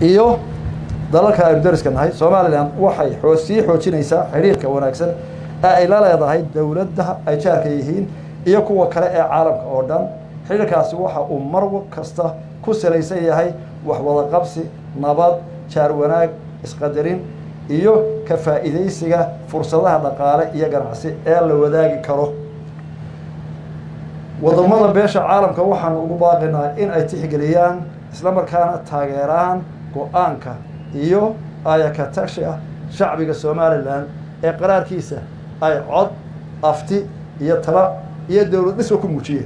iyo dalalka aynu dariska nahay somalilan waxay oo sii xoojinaysaa xidhiirka wanaagsan ee ay la leedahay dowladda ay jaarka yihiin iyo kuwa kale ee caalamka oo dhan xidhiirkaasi waxa uu mar kasta ku salaysan yahay waxwada qabsi nabad jaar wanaag isqadarin iyo ka faa'iidaysiga fursadaha dhaqaale iyo ganacsi ee la wadaagi karo wadamada beesha caalamka waxaanu ugu baaqinaa in ay tixgeliyaan isla markaana taageeraan go-aanka iyo ayakatagsha shacbiga somalilan ee qaraarkiisa ay cod afti iyo tala iyo dowlad dhisba ku muujiyeen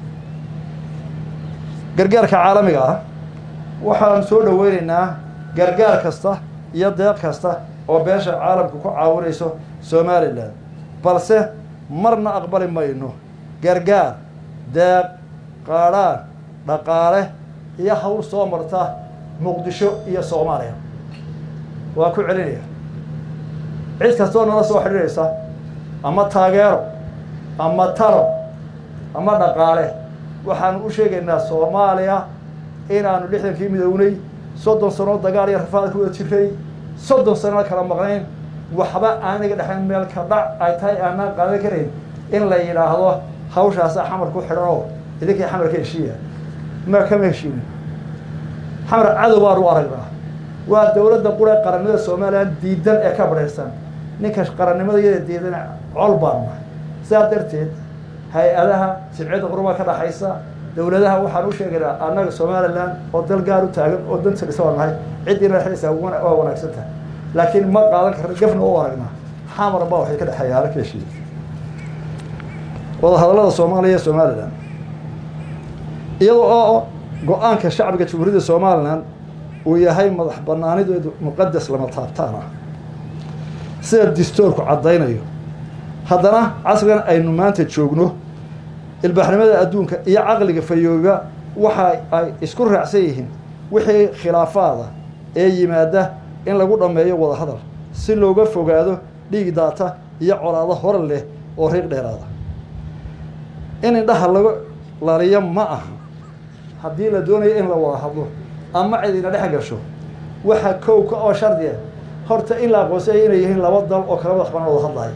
gargaarka caalamiga ah waxaanu soo dhoweynaynaa gargaar kasta iyo deeq kasta oo beesha caalamka ku caawinayso somalilan balse marna aqbali mayno gargaar deeq qaadhaan dhaqaale iyo hawl soo marta muqdisho iyo soomaaliya waa ku celinaya cid kastoo nala soo xidhiiraysa ama taageero ama talo ama dhaqaale waxaanu u sheegaynaa soomaaliya inaanu lixdankii midownay soddon sanoo dagaal iyo rafaad ku wada jiray soddon sanona kala maqnayn waxba aaniga dhexayn meel ka dhac ay tahay aanaan qaadan karayn in la yidhaahdo hawshaasa xamar ku xidhan oo idinkii xamarka heshiiya ma kama heshiinin xamar cadow baanu aragnaa waa dowladda qura qarannimada somalilan diidan ee ka badhayrsan ninka qarannimada iyada diidan col baanu nahay sidaa darteed hay-adaha jimciyadda qurumaa ka dhaxaysa dowladaha waxaan u sheegaynaa annaga somalilan oo dal gaar u taagan oo danta dhisa waa nahay ciddiina dhexdaysaa waa wanaagsan tahay laakiin ma qaadan karna gafna u aragnaa xamar baa waxay ka dhexeeya halka heshiiya wadahadallada soomaaliya iyo somalilan iyada oo go-aanka shacbiga jamhuuriyadda somalilan uu yahay madax banaanideedu muqadas lama taabtaan ah sida distoorku caddaynayo haddana casrigan aynu maanta joogno ilbaaxnimada adduunka iyo caqliga fayooba waxa ay isku raacsan yihiin wixii khilaafaada ee yimaada in lagu dhammeeyo wadahadal si looga fogaado dhiig daata iyo colaado hor leh oo riiq dheeraada in indhaha laga laliyo ma aha haddii la doonayo in la wada hadlo ama cidina dhex gasho waxa kowka oo shardiya horta in la aqoonsaya inay yihiin laba dal oo kala madax banaan wada hadlaya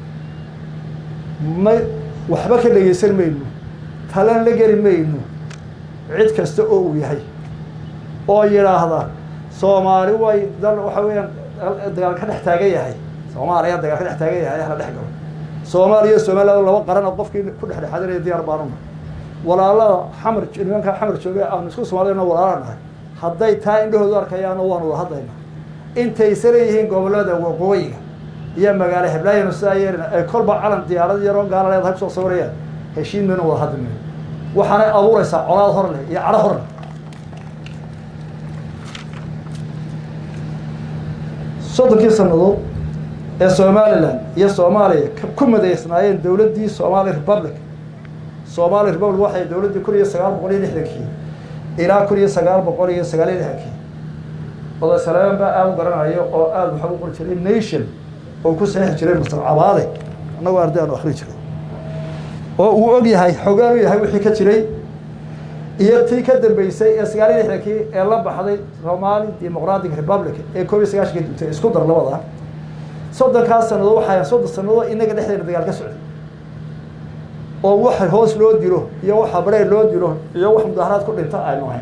ma waxba ka dhegeysan mayno talan la geli mayno cid kasta oo uu yahay oo yidhaahda soomaali way dal waxa weeyaan dagaal ka dhex taagan yahay soomaaliya dagaal ka dhex taagan yahay hala dhex galo soomaaliya iyo somaliland laba qaran oo qofkii ku dhexdhexaadinaya diyaar baanuna walaalada xamar nimanka xamar jooga aanu isku soomaaliyana walaala nahay hadday taa indhahoodu arkayaano waanu wada hadlayna intaysa leeyihiin gobolada waqooyiga iyo magaalo heblaayanu sidaa yeelina ay kolba calan diyaarad yaroo gaala leedahay kusoo sawirayaan heshiin mayno wada hadli mayno waxaanay abuuraysaa colaad hor leh iyo cadho hor leh soddonkii sannadood ee somalilan iyo soomaaliya ku madaysnaayeen dowladdii somali republic somali republic waxay dowladdii kun iyo sagaal boqol iyo lixdankii ilaa kun iyo sagaal boqol iyo sagaal iyo lixdankii oday saleeman baa aada u garanayo oo aada waxaa u qori jiray nation oo ku saxiixi jiray mastar cabaade annagoo arday aanu akri jiray oo uu og yahay xogaan u yahay wixii ka jiray iyo tii ka dambeysay ee sagaal iyo lixdankii ee la baxday somali democratic republic ee koob iyo sagaashanka dugtay isku dar labada soddonkaas sannadood waxaa soddon sannadood inaga dhexdeena dagaal ka socday oo waxa hoos loo dilo iyo waxa bareer loo dilo iyo wax mudaharaad ku dhinta aynu ahayn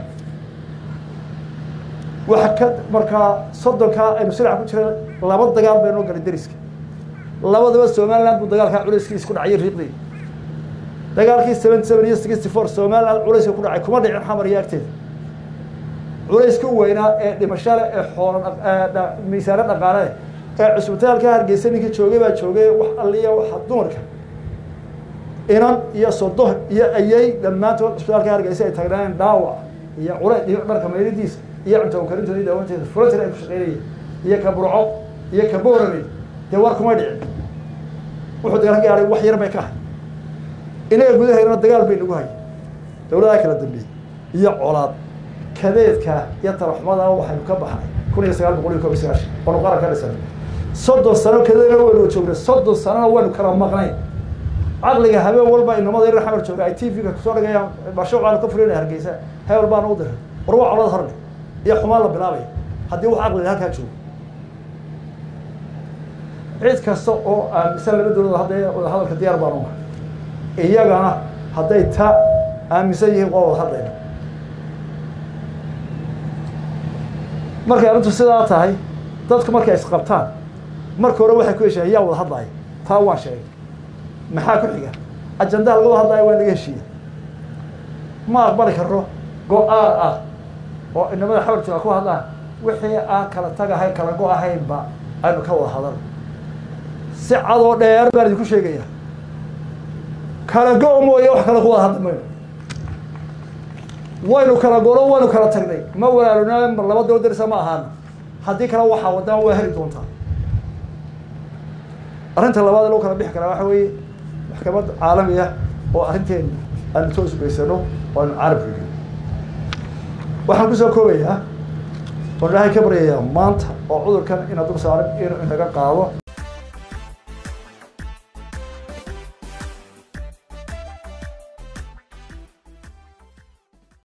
waxa ka markaa soddonkaa aynu silac ku jira laba dagaal baynoo galay deriska labadaba somaliland buu dagaalkaa culayskiisa ku dhacay riiqdii dagaalkii seventy seven iyo sixty four somaliland culayska ku dhacay kuma dhicin xamar iyo agteeda culayska weynaa ee dhimashale ee xoola miisaano dhaqaale ee cusbitaalka hargeysa ninkii joogay baa joogay wax alliya waxa dumarka inan iyo sodo iyo ayay dhammaantood cusbitaalka hargeysa ay tagnaayen dhaawac iyo cule iyo dharka maylidiisa iyo cunto karintoodi daawanteeda fulatir ay ku shaqeynayeen iyo ka burco iyo ka boorame dee war kuma dhicin wuxuu dagaal ka gaahay wax yar bay ka hay inaga gudaheedana dagaal bay nagu hayay dowladaha kala dambeeyey iyo colaad kadeedka iyo talaxumada waxaynu ka baxnay kun iyo sagaal boqol iyo kob iyo sagaashan oonu qaran ka dhisanay soddon sano kadeedna waynu joognay soddon sanona waynu kala maqnayn caqliga habeen walba inamada yar xamar jooga ay t v-ga kusoo dhigayaan basho aan ka fulinaya hargeysa hebel baana u diray war waa colad horne iyo xumaan la bilaabaya haddii wax caqliga halkaa joogo cid kasta oo aaminsan laba dowladood hadda wada hadalka diyaar baan unahay iyagana hadday ta aaminsan yihiin waa wada hadlayna markay arrintu sidaa tahay dadku markay isqabtaan marka hore waxay ku heshiiyeen yaa wada hadlaya taa waan sheegay maxaa ku xiga ajandaha laga wada hadlaya waa laga heshiiya ma aqbali karno go-aan ah oo inamada xawarjooga ku hadlaan wixii aan kala tagahay kala go ahaynba aynu ka wada hadal si cadoo dheer baan idinku sheegaya kala go- mooye wax kale ku wada hadli mayno waynu kala golo waynu kala tagnay ma walaalona mar laba daba darisa ma ahaana haddii kale waxaa wadaan waa heli doontaa arrinta labaad ee lagu kala bixi karaa waxa weeye maxkamad caalami ah oo arrinteena aanu soo sugaysano oo aynu carabka gelin waxaan kusoo koobayaa oo ilaahay ka baryayaa maanta oo cudurkan ina dul saaran inuu inaga qaado